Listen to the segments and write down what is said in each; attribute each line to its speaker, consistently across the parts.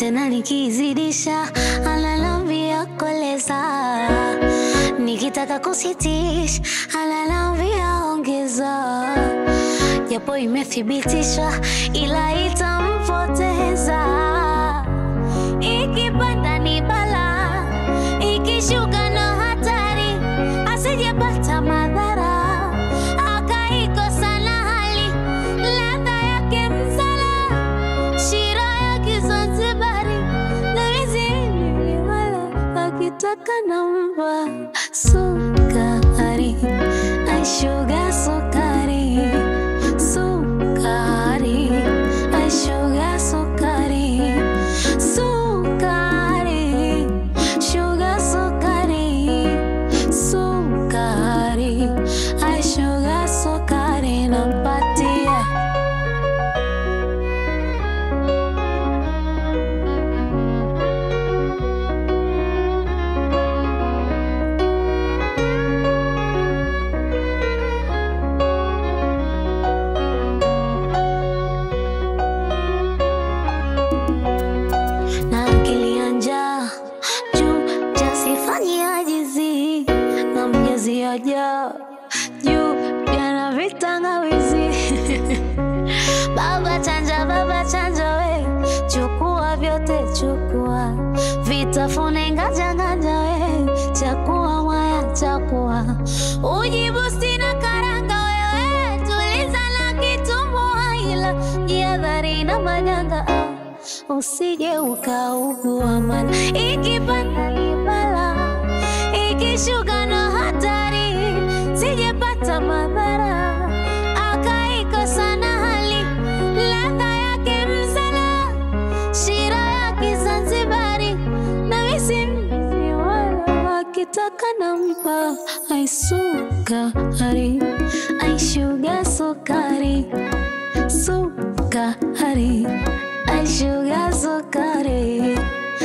Speaker 1: tena nikizidisha analambia koleza, nikitaka kusitisha analambia ongeza, japo imethibitishwa ila itampoteza. Ikipanda ni bala, ikishuka na hatari, asijepata madhara akaikosa na hali ladha yake msala shira ya Kizanzibari na mizini wala akitaka namba sukari aishuga sukari sukari aishuga sukari sukari shuga sukari sukari aishuga sukari nampatia na akili ya njaa juu jasifanye ajizi na mjezi aja juu yana vitangawizi baba chanja baba chanja we chukua vyote chukua vitafune nganja nganja we chakua mwaya chakua ujibusti na karanga wewe tuliza na kitumbua ila jihadhari na majanga ah usije ukaugua, mana ikipanda ni bala, ikishuka na hatari, sijepata madhara akaikosa na hali ladha yake msala, shira ya Kizanzibari na misimisi wala akitaka nampa aisukari aishuga sukari sukari aishuga sukari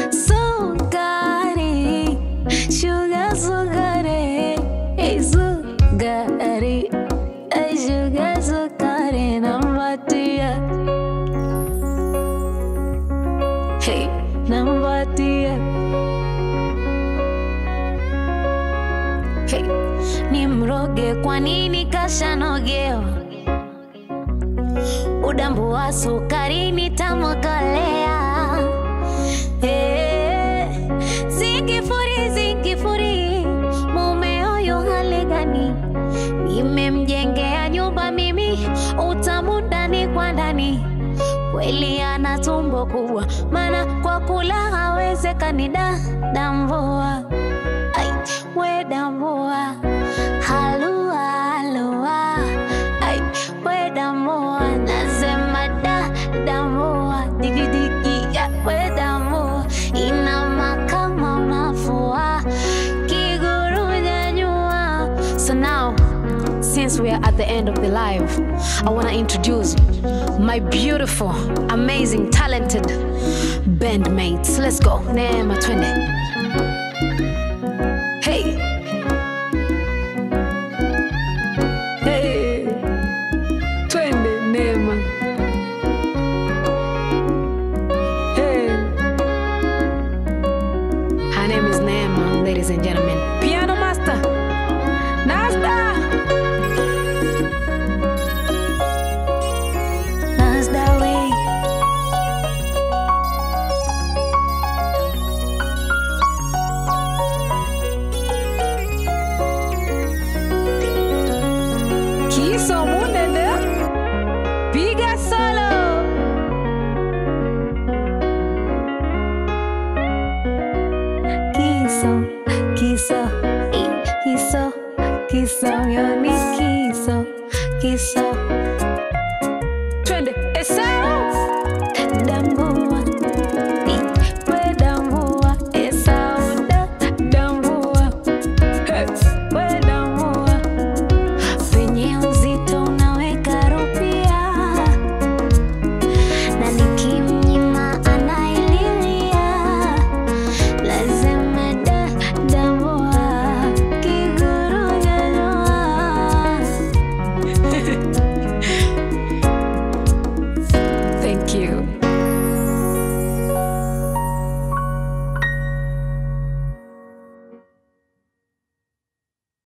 Speaker 1: sukari shuga sukari Ei, sukari aishuga sukari nampatia hey, nampatia hey, ni mroge kwa nini kashanogewa udambu wa sukari nitamkolea. Eh, Zingifuri, zingifuri, mume huyu hali gani? Nimemjengea nyumba mimi, utamu ndani kwa ndani. Kweli ana tumbo kubwa, maana kwa kula hawezekani. Da dambua, ai we dambua, halua halua, ai we dambua, nasema da dambua, digi digi ya we dambua, inama kama unafua kiguru nyanyua. So now since we are at the end of the live, I want to introduce my beautiful, amazing, talented bandmates. Let's go. Neema twende. Hey. Hey. Twende Neema. Hey. Her name is Neema, ladies and gentlemen. Piano master. Nasta. Nasta way. Kiso munene. Piga solo. Kiso.